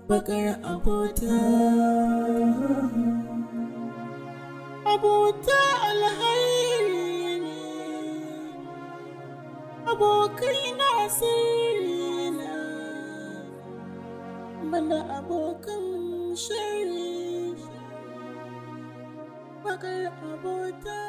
bakar abota abota alhairi ne abokai na sirri na banda abokan shari bakar abota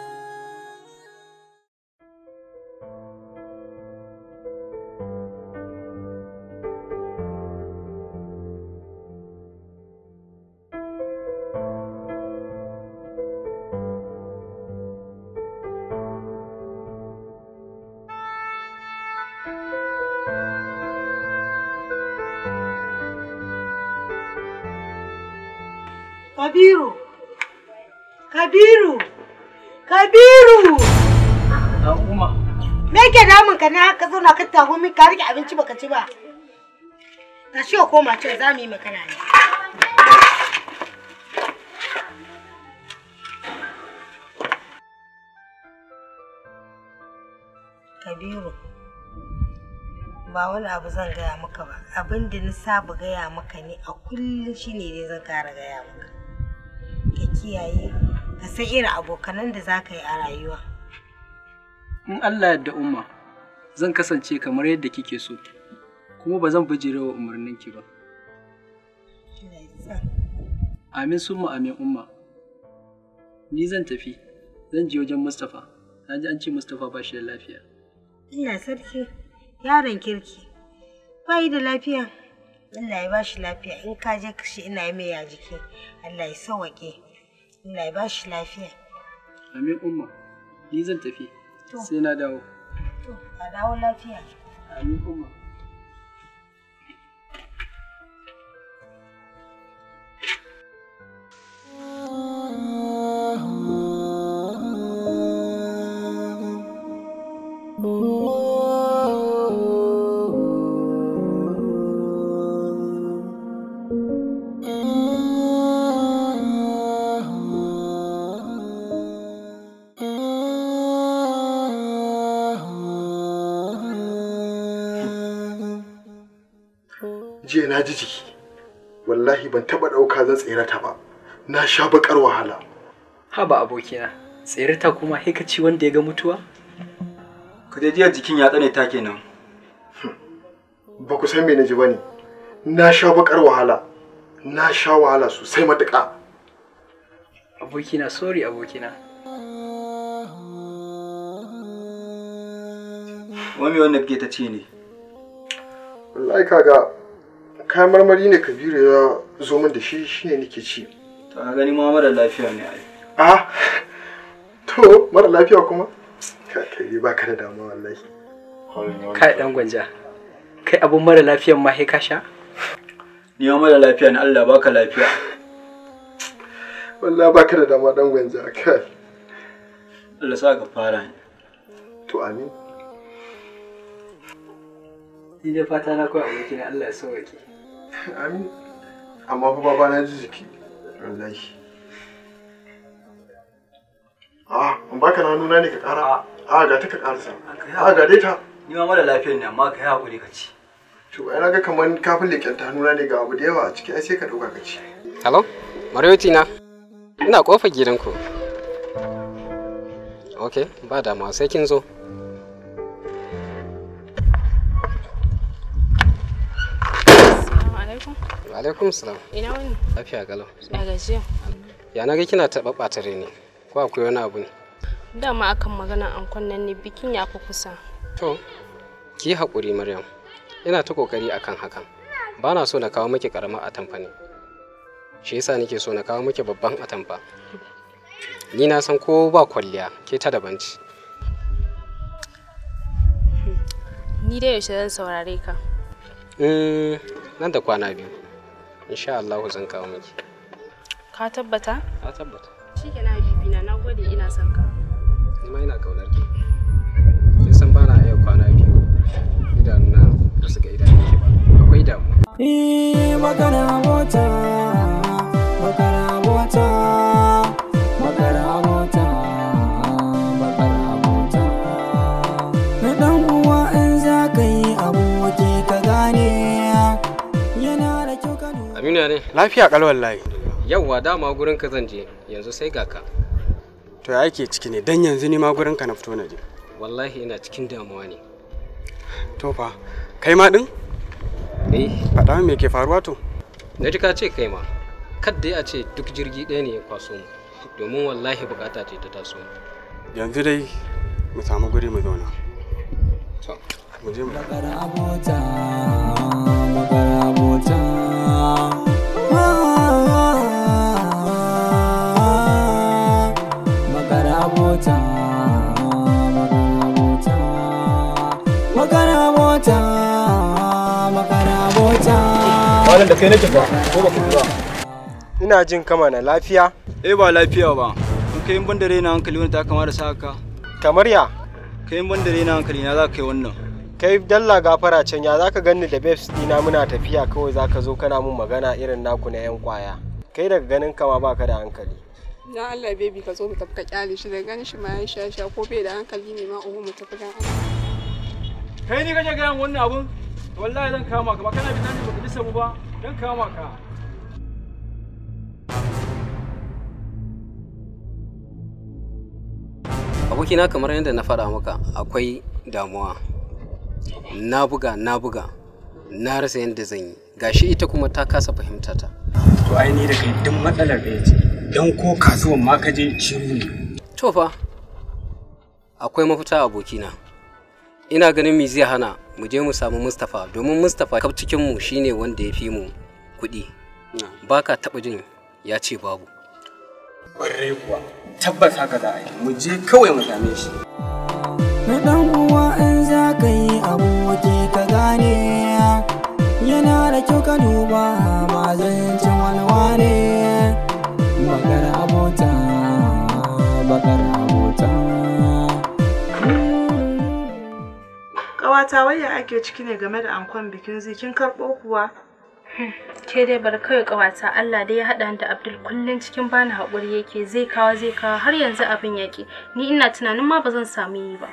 Kabiru! Kabiru! Kabiru! Umma. Me ke damun ka na ka zauna ka taho min ka rike abinci baka ci ba? Tashi ka koma can za mu yi magana ne. Kabiru, ba wani abu zan gaya maka ba. Abin da na saba gaya maka ne a kullum shine dai zan kara gaya maka. Ka kiyaye, ka san irin abokanan da za ka yi a rayuwa. In Allah yadda umma, zan kasance kamar yadda kike so, kuma ba zan bijire wa umarninki ba. Allah ya sa. Amin summa amin umma. Ni zan tafi, zan je wajen Mustapha. Na ji an ce Mustapha ba shi da lafiya. Allah sarki, yaron kirki. Bai da lafiya. Allah ya ba shi lafiya. In ka je kashi ina yi mai ya jiki. Allah ya sawaƙe. Allah ya ba shi lafiya. Amin umma, ni zan tafi, To. sai na dawo. To, ka dawo lafiya. Amin umma. jiya na ji jiki wallahi ban taba ɗauka zan tsere ta ba na sha bakar wahala Haba abokina, tsirita kuma sai ka ci wanda ya ga mutuwa? Ka je jiya jikin ya tsane ta kenan. ba ku san me na ji ba ne na sha bakar wahala na sha wahala sosai matuƙa Abokina, sorry abokina. Wani wanda kake ta ce ne. wallahi kaga kayan marmari ne kabiru ya zo min da shi shine nake ci Ta gani ma mara lafiya ne ai. ah to mara lafiya kuma Ka- kai ba ka da damuwa wallahi Kai dan gwanja. Kai abun mara lafiyan ma sai ka sha? Ni ma mara lafiya ne Allah baka lafiya. wallahi ba ka da damuwa dan gwanja kai Allah sa ka fara ne. to amin Ni dai fata na kawai abokina Allah ya sauke. amin amma fa baba na ji jiki wallahi ah in baka na nuna ne ka kara a ga ta ka karasa a ga dai ta Ni ma mara lafiya ne amma ka yi haƙuri ka ci. to ai naga kaman kafin leken ta nuna ne ga abu da yawa a ciki ai sai ka dauka ka ci Hello? Mariyoti na? Ina kofar gidanku. Ok, ba damuwa sai kin zo. Assalamu alaikum. Wa alaikum salam. Ina wani? Lafiya galau. Ya gajiya. Ya na ga kina taɓa ɓatare ne. Ko akwai wani abu ne? Dama akan magana an nan ne bikin ya fi kusa. To, ki yi haƙuri Maryam. Ina ta ƙoƙari akan hakan. Ba na so na kawo miki ƙaramar atamfa ne. Shi yasa nake so na kawo miki babban atamfa. Ni na san ko ba kwalliya ke ta daban ce. Ni dai yaushe zan saurare ka. Mm, nan da kwana biyu. Insha Allah zan kawo miki. Ka tabbata? Na tabbata. Shi ke na bibina na gode ina son ka. Ni ma ina kaunar ki. Kin san bana iya kwana biyu. Idanuna ba su ga idanun ki ba. Akwai damuwa. Eh, magana mota, magana mota, magana mota, magana mota. Na ɗan uwa in za ka yi abu wake ka gane, yana da kyau ka lura. Aminu ne? Lafiya kal wallahi. Yawwa dama gurin ka zan je yanzu sai ga ka. To ya yake ciki ne dan yanzu ni ma gurin ka na fito na je. Wallahi ina cikin damuwa ne. To fa kai ma din? Eh, Faɗa min me ke faruwa to? na ji ka ce kai ma. Kadda ya ce duk jirgi ɗaya ne ya kwaso mu. Domin wallahi bukata ce ta taso mu. Yanzu dai mu samu guri mu zauna. To, Mu je mu. bakar abota bakar abota bakar abota bakar abota bakar abota Malam da kai nake fa, ko ba ku ba? Ina jin kama na lafiya. Eh ba lafiya ba. In kai ban da raina hankali wani ta kama da saka. Kamar ya Kai ban da raina hankali na za ka kai wannan. kai dalla gafara can ya zaka ganni da babes dina muna tafiya kawai zaka zo kana mun magana irin naku na yan kwaya. Kai daga ganin kama baka da hankali. Dan Allah baby ka zo mu tafi ka kyale shi da ganin shi ma ya sha sha ko bai da hankali ne ma uhu mu tafi dan Allah. Kai ni kaje ga wannan abun? Wallahi zan kama ka ba kana bi tani baka lissa mu ba. Dan kama ka. abokina kamar yadda na faɗa maka akwai damuwa. Na buga, na buga. Na rasa yadda zan yi. Gashi ita kuma ta kasa fahimta ta. To ai ni da kai duk matsalar da yace. Dan ko kasuwan ma ka je shiru ne. To fa, akwai mafita abokina. Ina ganin me zai hana mu je mu samu Mustapha domin Mustapha kaf cikin mu shine wanda ya fi mu kuɗi. Baka taɓa jin ya ce babu. Kwarai kuwa. Tabbas haka za a yi. Mu je kawai mu same shi. na dan uwa in za ka yi aboki ka gane yana da kyau ka duba ba zancen walwa ne bakar abota bakar abota Ƙawata waya ake ciki ne game da ankon bikin zikin karɓo kuwa? Ke dai bar kawai ƙawata Allah dai ya haɗa ni da Abdul kullum cikin bani haƙuri yake zai kawo zai kawo har yanzu abin yake. Ni ina tunanin ma ba zan samu yi ba.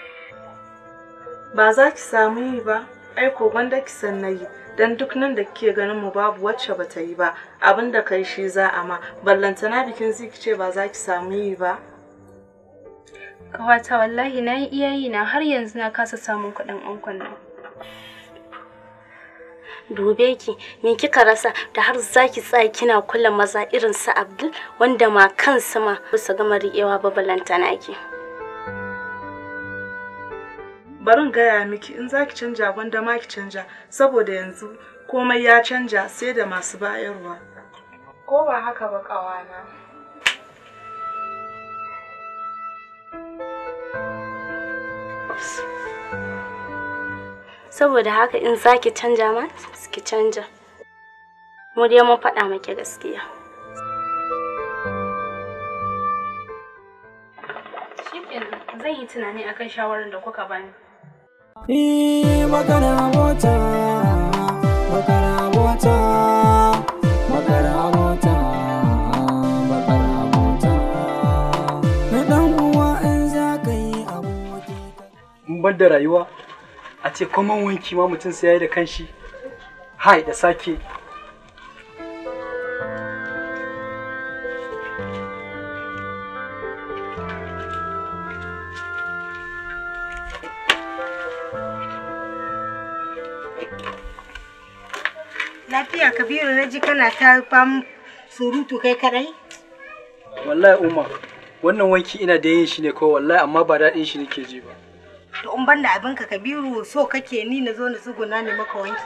Ba za ki samu yi ba, ai ko gwanda ki san na yi. Dan duk nan da kike ganin mu babu wacce ba ta yi ba, abin da kai shi za a ma. Ballantana bikin ziki ce ba za ki samu yi ba. Ƙawata wallahi na yi iyayi na har yanzu na kasa samun kuɗin ankon nan. dube ki me kika rasa da har zaki tsaya kina kula maza irin su Abdul wanda ma kansa ma bisa gama riƙewa ba balantana ki Barin gaya miki in za ki canja gwanda ma ki canja, saboda yanzu komai ya canja sai da masu bayarwa. Ko ba haka ba ƙawana? saboda haka in zaki canja ma ki canja mu dai mun faɗa maki gaskiya Shikenan zan yi tunani akan shawarar da kuka bani. Eh, bakar abota bakar abota bakar abota bakar abota na dan uwa in za ka yi aboki ka in bar da rayuwa a ce kwaman wanki ma mutum sai ya yi da kanshi hai da sake Lafiya Kabiru na ji kana ta fam surutu kai kadai? wallahi umma wannan wanki ina da yin shi ne kawai wallahi amma ba daɗin shi nake ji ba To in banda abinka Kabiru so kake ni na zo na tsuguna ne maka wanki?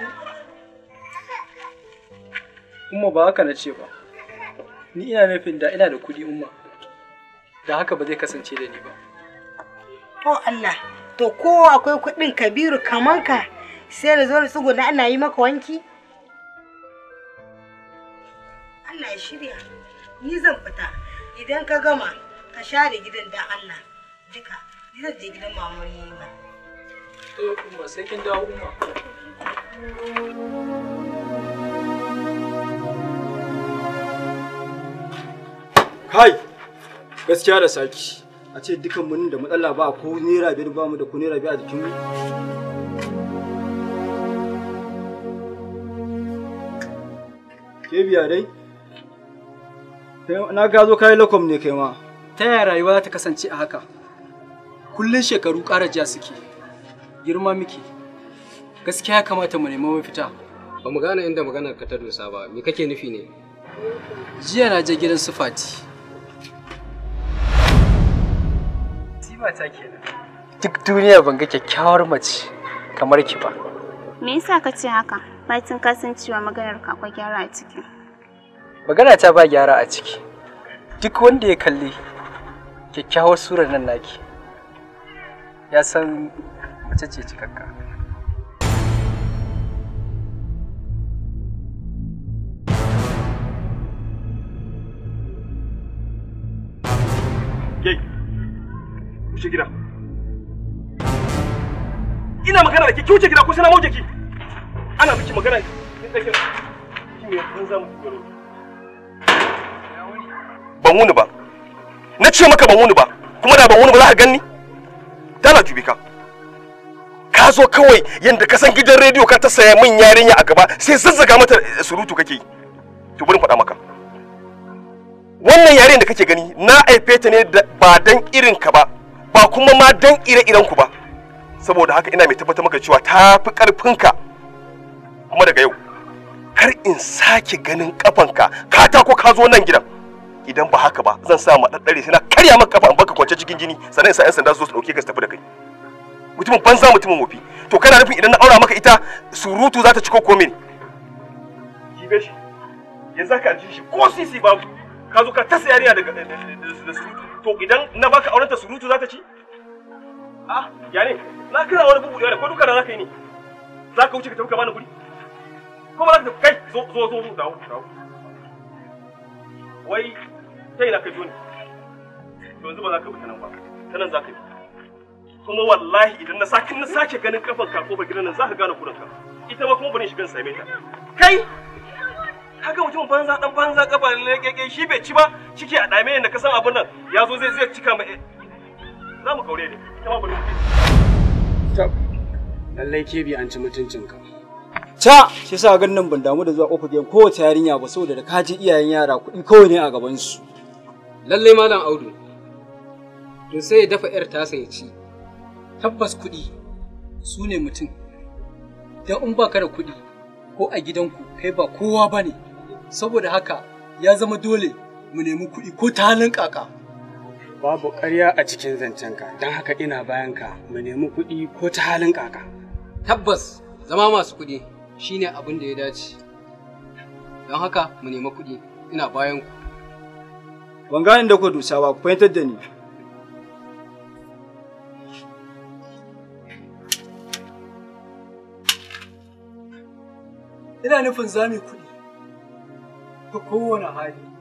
umma ba haka na ce ba ni ina nufin da ina da kuɗi umma da haka ba zai kasance da ni ba Oh Allah, to ko akwai kuɗin Kabiru kaman ka sai na zo na tsuguna ana yi maka wanki? Allah ya shirya, ni zan fita idan ka gama ka share gidan da Allah duka, ni zan je gidan mamuni ba. to umma sai kin dawo umma Kai! Gaskiya da saki. A ce dukan mun da matsala ba ko naira biyar ba mu da ko naira biyar a jikin mu. Ke biya dai? Na ga zo kai lakom ne kai ma. Ta yaya rayuwa za ta kasance a haka? Kullum shekaru ƙara ja suke. Girma miki. Gaskiya ya kamata mu nemi mafita. Ba mu gane inda maganar ka ta dosa ba. Me kake nufi ne? Jiya na je gidan su Fati. Siba ta kenan. Duk duniya ban ga kyakkyawar mace kamar ki ba. Me yasa ka ce haka? Bacin ka san cewa maganar ka akwai gyara a ciki. Magana ta ba gyara a ciki. Duk wanda ya kalli kyakkyawar surar nan naki ya san mace ce cikakka. Yai, wuce gida. Ina magana da ke, ki wuce gida ko sai na mauje ki. Ana miki magana kin tsake. Ki me kun za mu garo. Ban wuni ba. Na ce maka ban wuni ba, kuma da ban wuni ba za ka ganni? Dala jube ka. Ka zo kawai yanda ka san gidan rediyo ka ta saya min yarinya a gaba sai zazzaga mata surutu kake yi. To bari faɗa maka. wannan yaren da kake gani na aife ta ne ba dan irin ka ba ba kuma ma dan ire-iren ku ba saboda haka ina mai tabbatar maka cewa ta fi karfin ka kuma daga yau kar in sake ganin kafanka ka ta ko ka zo nan gidan idan ba haka ba zan sa ma daddare sai na karya maka kafa in baka kwance cikin jini sannan sa yan sanda su zo su dauke ka su tafi da kai mutumin banza mutumin wofi to kana nufin idan na aura maka ita surutu za ta ciko ko mene jibe shi yanzu ka ji shi ko sisi babu ka zo ka tasa yarinya daga da surutu to idan na baka auren ta surutu za ta ci ah ya ne na kira wani bubu da ko duka da za ka yi ne za ka wuce ka tafi ka bani guri ko ba za ka kai zo zo zo dawo dawo wai ta ina ka biyo ni to yanzu ba za ka bi ta nan ba ta nan za ka bi kuma wallahi idan na sake na sake ganin kafan ka kofar gidan nan za ka gane kuranka ita ma kuma bari shigan same ta kai kaga mutum banza dan banza kafa ne shi bai ci ba ciki a dame yanda ka san abun nan ya zo zai zai cika mai za mu kaure ne ita ma bari tab lallai ke bi an ci mutuncinka ta shi sa gan nan ban damu da zuwa kofar gidan kowace yarinya ba saboda da kaji iyayen yara kuɗi kawai ne a gaban su lallai malam audu to sai ya dafa yar tasa ya ci Tabbas kuɗi su ne mutum. Dan in baka da kuɗi ko a gidanku kai ba kowa ba ne. saboda haka ya zama dole mu nemi kuɗi ko ta halin kaka. Babu ƙarya a cikin zancenka, don haka ina bayan ka mu nemi kuɗi ko ta halin kaka. Tabbas zama masu kuɗi shine abin da ya dace. Don haka mu nemi kuɗi ina bayan ku. Ban gane da ku dusa ba, ku fahimtar da ni. Ina nufin zami kuɗi ta kowane hali.